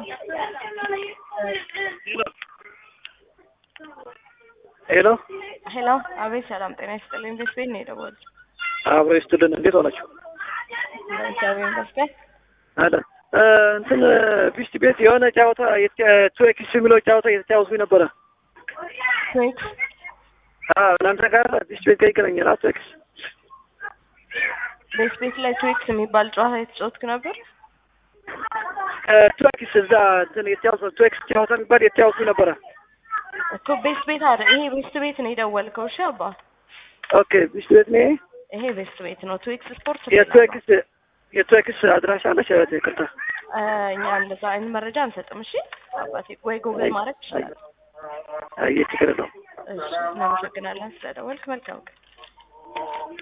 ሄሎ ሄሎ፣ አቤት። ሰላም ጤና ይስጥልኝ። ቤት ቤት ነው የደወሉት። አብሮ ይስጥልን። እንዴት ሆናችሁ? እግዚአብሔር ይመስገን። አለ እንትን ቢስት ቤት የሆነ ጨዋታ ቱዌክስ የሚለው ጨዋታ እየተጫወቱ ነበረ። ትዊክስ አዎ እናንተ ጋር ቢስት ቤት ጋር ይገናኛል። አዎ ቱዌክስ ቤት ቤት ላይ ትዊክስ የሚባል ጨዋታ የተጫወትክ ነበር? ቱዌክስ እዛ እንትን የተጫወቱ ቱዌክስ ጨዋታ የሚባል የተጫወቱ ነበረ። እኮ ቤት ቤት አይደል? ይሄ ቤስት ቤት ነው የደወልከው? እሺ አባ፣ ኦኬ ቢስት ቤት ነው ይሄ። ይሄ ቤስት ቤት ነው። ትዊክስ ስፖርት የቱዌክስ የቱዌክስ አድራሻ አለች። እህቴ ይቅርታ። እኛ እንደዛ አይነት መረጃ አንሰጥም። እሺ አባቴ፣ ወይ ጉግል ማድረግ ይችላል። አይ ችግር የለውም። እሺ፣ እናመሰግናለን ስለደወልክ። መልካም ቀን